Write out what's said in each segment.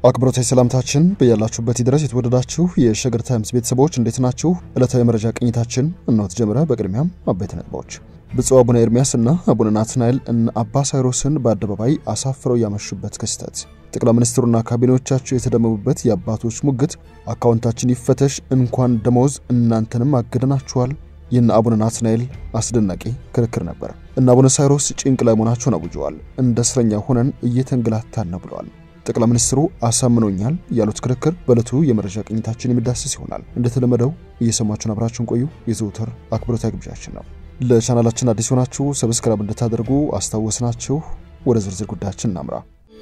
አክብሮታዊ ሰላምታችን በያላችሁበት ድረስ የተወደዳችሁ የሸገር ታይምስ ቤተሰቦች እንዴት ናችሁ? ዕለታዊ መረጃ ቅኝታችን እነሆ ተጀመረ። በቅድሚያም አበይት ነጥቦች። ብፁዕ አቡነ ኤርሚያስ እና አቡነ ናትናኤል እነ አባ ሳይሮስን በአደባባይ አሳፍረው ያመሹበት ክስተት፣ ጠቅላይ ሚኒስትሩና ካቢኔዎቻቸው የተደመሙበት የአባቶች ሙግት፣ አካውንታችን ይፈተሽ እንኳን ደሞዝ እናንተንም አገደናችኋል የእነ አቡነ ናትናኤል አስደናቂ ክርክር ነበር። እነ አቡነ ሳይሮስ ጭንቅ ላይ መሆናቸውን አውጀዋል። እንደ እስረኛ ሆነን እየተንገላታን ነው ብለዋል። ጠቅላይ ሚኒስትሩ አሳምኖኛል ያሉት ክርክር በዕለቱ የመረጃ ቅኝታችን የሚዳስስ ይሆናል። እንደተለመደው እየሰማችሁን አብራችሁን ቆዩ የዘውትር አክብሮታዊ ግብዣችን ነው። ለቻናላችን አዲስ ሆናችሁ ሰብስክራይብ እንድታደርጉ አስታወስናችሁ። ወደ ዝርዝር ጉዳያችን እናምራ።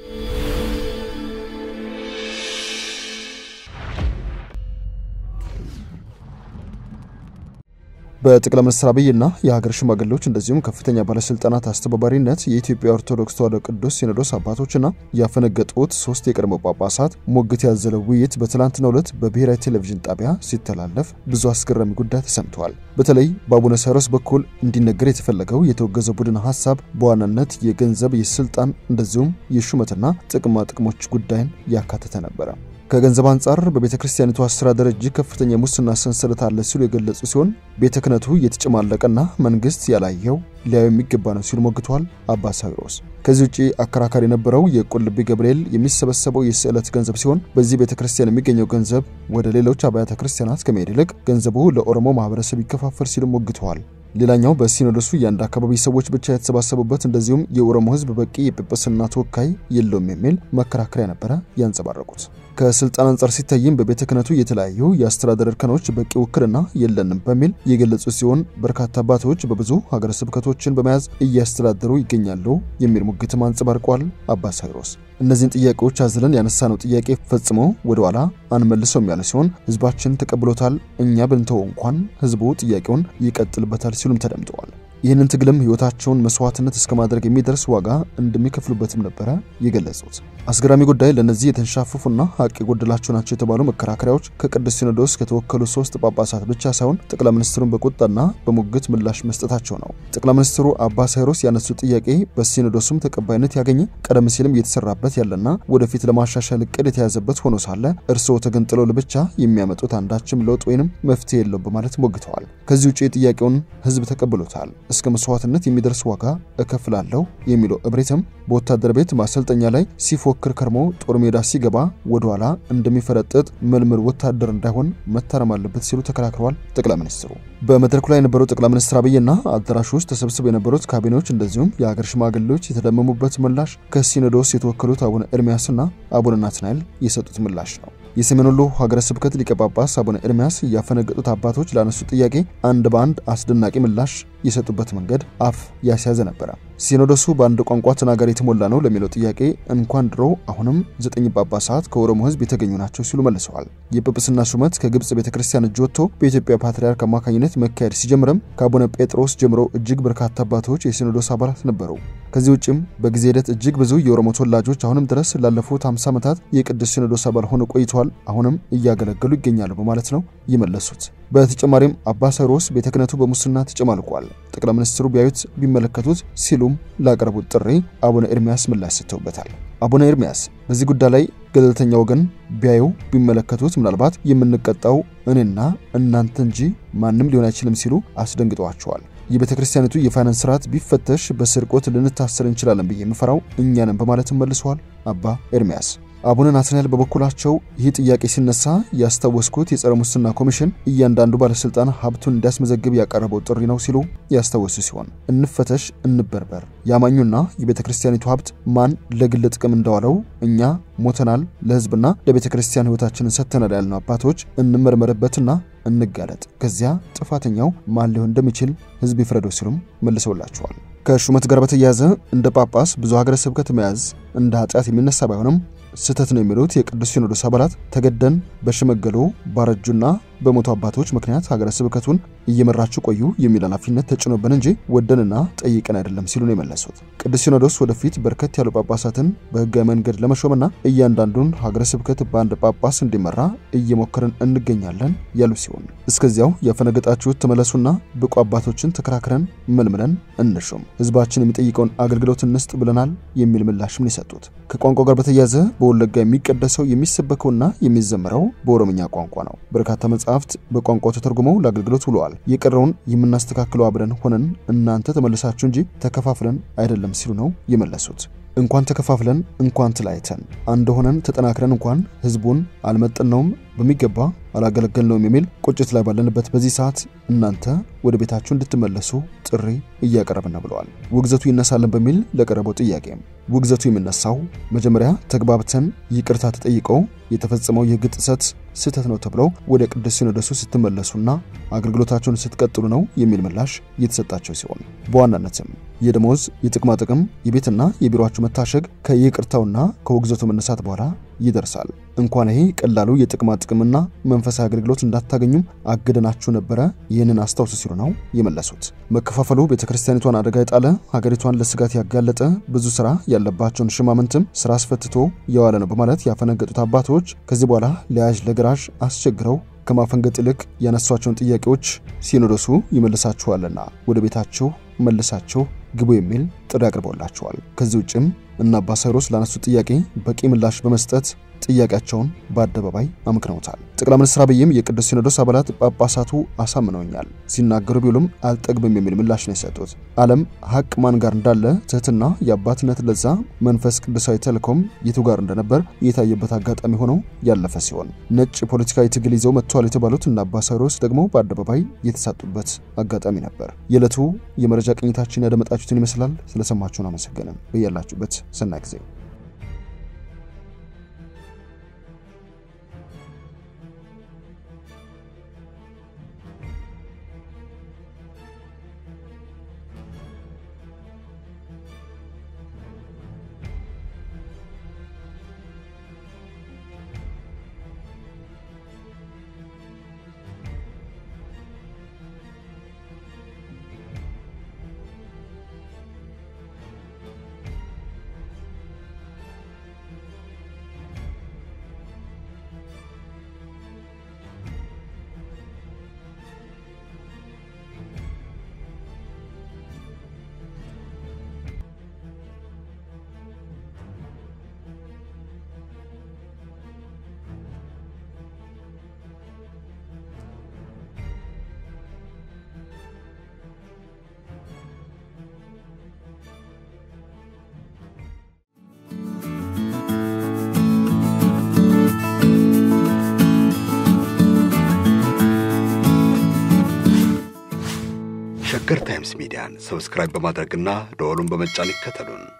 በጠቅላይ ሚኒስትር አብይና የሀገር ሽማግሌዎች እንደዚሁም ከፍተኛ ባለስልጣናት አስተባባሪነት የኢትዮጵያ ኦርቶዶክስ ተዋሕዶ ቅዱስ ሲኖዶስ አባቶችና ያፈነገጡት ሶስት የቀድሞ ጳጳሳት ሙግት ያዘለው ውይይት በትላንትናው ዕለት በብሔራዊ ቴሌቪዥን ጣቢያ ሲተላለፍ ብዙ አስገራሚ ጉዳይ ተሰምተዋል። በተለይ በአቡነ ሳይሮስ በኩል እንዲነገር የተፈለገው የተወገዘው ቡድን ሀሳብ በዋናነት የገንዘብ፣ የስልጣን እንደዚሁም የሹመትና ጥቅማ ጥቅሞች ጉዳይን ያካተተ ነበረ። ከገንዘብ አንጻር በቤተ ክርስቲያኒቱ አስተዳደር እጅግ ከፍተኛ የሙስና ሰንሰለት አለ ሲሉ የገለጹ ሲሆን ቤተ ክህነቱ እየተጨማለቀና መንግስት ያላየው ሊያዩ የሚገባ ነው ሲሉ ሞግተዋል አባ ሳይሮስ። ከዚህ ውጭ አከራካሪ የነበረው የቁልቢ ገብርኤል የሚሰበሰበው የስዕለት ገንዘብ ሲሆን በዚህ ቤተ ክርስቲያን የሚገኘው ገንዘብ ወደ ሌሎች አብያተ ክርስቲያናት ከመሄድ ይልቅ ገንዘቡ ለኦሮሞ ማህበረሰብ ይከፋፈል ሲሉ ሞግተዋል። ሌላኛው በሲኖዶሱ የአንድ አካባቢ ሰዎች ብቻ የተሰባሰቡበት እንደዚሁም የኦሮሞ ሕዝብ በቂ የጵጵስና ተወካይ የለውም የሚል መከራከሪያ ነበረ ያንጸባረቁት። ከስልጣን አንጻር ሲታይም በቤተ ክህነቱ የተለያዩ የአስተዳደር እርከኖች በቂ ውክልና የለንም በሚል የገለጹ ሲሆን በርካታ አባቶች በብዙ ሀገረ ስብከቶችን በመያዝ እያስተዳደሩ ይገኛሉ የሚል ሙግትም አንጸባርቋል አባ ሳይሮስ። እነዚህን ጥያቄዎች አዝለን ያነሳነው ጥያቄ ፈጽሞ ወደ ኋላ አንመልሰውም ያለ ሲሆን ህዝባችን ተቀብሎታል፣ እኛ ብንተወው እንኳን ህዝቡ ጥያቄውን ይቀጥልበታል ሲሉም ተደምጠዋል። ይህንን ትግልም ህይወታቸውን መስዋዕትነት እስከ ማድረግ የሚደርስ ዋጋ እንደሚከፍሉበትም ነበረ የገለጹት። አስገራሚ ጉዳይ ለእነዚህ የተንሻፈፉና ሀቅ የጎደላቸው ናቸው የተባሉ መከራከሪያዎች ከቅዱስ ሲኖዶስ ከተወከሉ ሶስት ጳጳሳት ብቻ ሳይሆን ጠቅላይ ሚኒስትሩን በቁጣና በሙግት ምላሽ መስጠታቸው ነው። ጠቅላይ ሚኒስትሩ አባ ሳይሮስ ያነሱት ጥያቄ በሲኖዶሱም ተቀባይነት ያገኘ ቀደም ሲልም እየተሰራበት ያለና ወደፊት ለማሻሻል እቅድ የተያዘበት ሆኖ ሳለ እርስዎ ተገንጥለው ለብቻ የሚያመጡት አንዳችም ለውጥ ወይንም መፍትሄ የለው በማለት ሞግተዋል። ከዚህ ውጭ ጥያቄውን ህዝብ ተቀብሎታል እስከ መስዋዕትነት የሚደርስ ዋጋ እከፍላለሁ የሚለው እብሪትም በወታደር ቤት ማሰልጠኛ ላይ ሲፎክር ከርሞ ጦር ሜዳ ሲገባ ወደኋላ እንደሚፈረጥጥ ምልምል ወታደር እንዳይሆን መታረም አለበት ሲሉ ተከራክረዋል። ጠቅላይ ሚኒስትሩ በመድረኩ ላይ የነበረው ጠቅላይ ሚኒስትር አብይና አዳራሽ ውስጥ ተሰብስበው የነበሩት ካቢኔዎች እንደዚሁም የሀገር ሽማግሌዎች የተደመሙበት ምላሽ ከሲኖዶስ የተወከሉት አቡነ ኤርሚያስና አቡነ ናትናኤል የሰጡት ምላሽ ነው። የሰሜን ወሎ ሀገረ ስብከት ሊቀ ጳጳስ አቡነ ኤርሚያስ ያፈነገጡት አባቶች ላነሱት ጥያቄ አንድ በአንድ አስደናቂ ምላሽ የሰጡበት መንገድ አፍ ያስያዘ ነበረ። ሲኖዶሱ በአንድ ቋንቋ ተናጋሪ የተሞላ ነው ለሚለው ጥያቄ እንኳን ድሮ አሁንም ዘጠኝ ጳጳሳት ከኦሮሞ ሕዝብ የተገኙ ናቸው ሲሉ መልሰዋል። የጵጵስና ሹመት ከግብጽ ቤተ ክርስቲያን እጅ ወጥቶ በኢትዮጵያ ፓትርያርክ አማካኝነት መካሄድ ሲጀምርም ከአቡነ ጴጥሮስ ጀምሮ እጅግ በርካታ አባቶች የሲኖዶስ አባላት ነበሩ። ከዚህ ውጭም በጊዜ ሂደት እጅግ ብዙ የኦሮሞ ተወላጆች አሁንም ድረስ ላለፉት 50 ዓመታት የቅዱስ ሲኖዶስ አባል ሆነው ቆይተዋል፣ አሁንም እያገለገሉ ይገኛሉ በማለት ነው የመለሱት። በተጨማሪም አባ ሳይሮስ ቤተ ክህነቱ በሙስና ተጨማልቋል፣ ጠቅላይ ሚኒስትሩ ቢያዩት ቢመለከቱት ሲሉም ላቀረቡት ጥሪ አቡነ ኤርሚያስ ምላሽ ሰጥተውበታል። አቡነ ኤርሚያስ በዚህ ጉዳይ ላይ ገለልተኛ ወገን ቢያዩ ቢመለከቱት ምናልባት የምንቀጣው እኔና እናንተ እንጂ ማንም ሊሆን አይችልም ሲሉ አስደንግጠዋቸዋል። የቤተ ክርስቲያኒቱ የፋይናንስ ስርዓት ቢፈተሽ በስርቆት ልንታሰር እንችላለን ብዬ የምፈራው እኛንም በማለትም መልሰዋል አባ ኤርሚያስ። አቡነ ናትናኤል በበኩላቸው ይህ ጥያቄ ሲነሳ ያስታወስኩት የጸረ ሙስና ኮሚሽን እያንዳንዱ ባለስልጣን ሀብቱን እንዲያስመዘግብ ያቀረበው ጥሪ ነው ሲሉ ያስታወሱ ሲሆን እንፈተሽ፣ እንበርበር፣ ያማኙና የቤተ ክርስቲያኒቱ ሀብት ማን ለግል ጥቅም እንዳዋለው እኛ ሞተናል፣ ለህዝብና ለቤተ ክርስቲያን ህይወታችንን ሰጥተናል ያልነው አባቶች እንመርመርበትና እንጋለጥ፣ ከዚያ ጥፋተኛው ማን ሊሆን እንደሚችል ህዝብ ይፍረደው ሲሉም መልሰውላቸዋል። ከሹመት ጋር በተያያዘ እንደ ጳጳስ ብዙ ሀገረ ስብከት መያዝ እንደ ኃጢአት የሚነሳ ባይሆንም ስህተት ነው የሚሉት የቅዱስ ሲኖዶስ አባላት ተገደን በሸመገሉ ባረጁና በሞቱ አባቶች ምክንያት ሀገረ ስብከቱን እየመራችሁ ቆዩ የሚል ኃላፊነት ተጭኖብን እንጂ ወደንና ጠይቀን አይደለም ሲሉ ነው የመለሱት። ቅዱስ ሲኖዶስ ወደፊት በርከት ያሉ ጳጳሳትን በህጋዊ መንገድ ለመሾምና እያንዳንዱን ሀገረ ስብከት በአንድ ጳጳስ እንዲመራ እየሞከርን እንገኛለን ያሉ ሲሆን እስከዚያው ያፈነገጣችሁት ተመለሱና ብቁ አባቶችን ተከራክረን መልምለን እንሾም፣ ህዝባችን የሚጠይቀውን አገልግሎት እንስጥ ብለናል የሚል ምላሽም የሰጡት። ከቋንቋ ጋር በተያያዘ በወለጋ የሚቀደሰው የሚሰበከውና የሚዘመረው በኦሮምኛ ቋንቋ ነው። በርካታ መጽሐፍት በቋንቋው ተተርጉመው ለአገልግሎት ውለዋል። የቀረውን የምናስተካክለው አብረን ሆነን እናንተ ተመልሳችሁ እንጂ ተከፋፍለን አይደለም ሲሉ ነው የመለሱት። እንኳን ተከፋፍለን እንኳን ተለያይተን አንድ ሆነን ተጠናክረን እንኳን ህዝቡን አልመጠነውም በሚገባ አላገለገልነውም የሚል ቁጭት ላይ ባለንበት በዚህ ሰዓት እናንተ ወደ ቤታችሁ እንድትመለሱ ጥሪ እያቀረብን ነው ብለዋል። ውግዘቱ ይነሳልን በሚል ለቀረበው ጥያቄ ውግዘቱ የሚነሳው መጀመሪያ ተግባብተን ይቅርታ ተጠይቀው የተፈጸመው የህግ ጥሰት ስህተት ነው ተብለው ወደ ቅዱስ ሲኖዶሱ ስትመለሱና አገልግሎታቸውን ስትቀጥሉ ነው የሚል ምላሽ እየተሰጣቸው ሲሆን በዋናነትም የደሞዝ የጥቅማ ጥቅም የቤትና የቢሮችሁ መታሸግ ከይቅርታውና ከውግዘቱ መነሳት በኋላ ይደርሳል። እንኳን ይሄ ቀላሉ የጥቅማ ጥቅምና መንፈሳዊ አገልግሎት እንዳታገኙም አግደናችሁ ነበረ። ይህንን አስታውሱ ሲሉ ነው የመለሱት። መከፋፈሉ ቤተክርስቲያኒቷን አደጋ የጣለ ሀገሪቷን ለስጋት ያጋለጠ ብዙ ስራ ያለባቸውን ሽማምንትም ስራ አስፈትቶ የዋለ ነው በማለት ያፈነገጡት አባቶች ከዚህ በኋላ ለያዥ ለግራዥ አስቸግረው ከማፈንገጥ ይልቅ ያነሷቸውን ጥያቄዎች ሲኖዶሱ ይመልሳችኋልና ወደ ቤታችሁ መልሳችሁ ግቡ የሚል ጥሪ አቅርበውላቸዋል። ከዚህ ውጭም እነ አባ ሳይሮስ ላነሱት ጥያቄ በቂ ምላሽ በመስጠት ጥያቄያቸውን በአደባባይ አምክነውታል። ጠቅላይ ሚኒስትር አብይም የቅዱስ ሲኖዶስ አባላት ጳጳሳቱ አሳምነውኛል ሲናገሩ ቢውሉም አልጠግብም የሚል ምላሽ ነው የሰጡት። ዓለም ሀቅ ማን ጋር እንዳለ ትህትና፣ የአባትነት ለዛ፣ መንፈስ ቅዱሳዊ ተልእኮም የቱ ጋር እንደነበር የታየበት አጋጣሚ ሆኖ ያለፈ ሲሆን ነጭ ፖለቲካዊ ትግል ይዘው መጥተዋል የተባሉት እነ አባ ሳይሮስ ደግሞ በአደባባይ የተሳጡበት አጋጣሚ ነበር። የዕለቱ የመረጃ ቅኝታችን ያደመጣችሁትን ይመስላል። ስለሰማችሁን አመሰገንን። በያላችሁበት ሰናይ ጊዜ ሸገር ታይምስ ሚዲያን ሰብስክራይብ በማድረግና ደወሉን በመጫን ይከተሉን።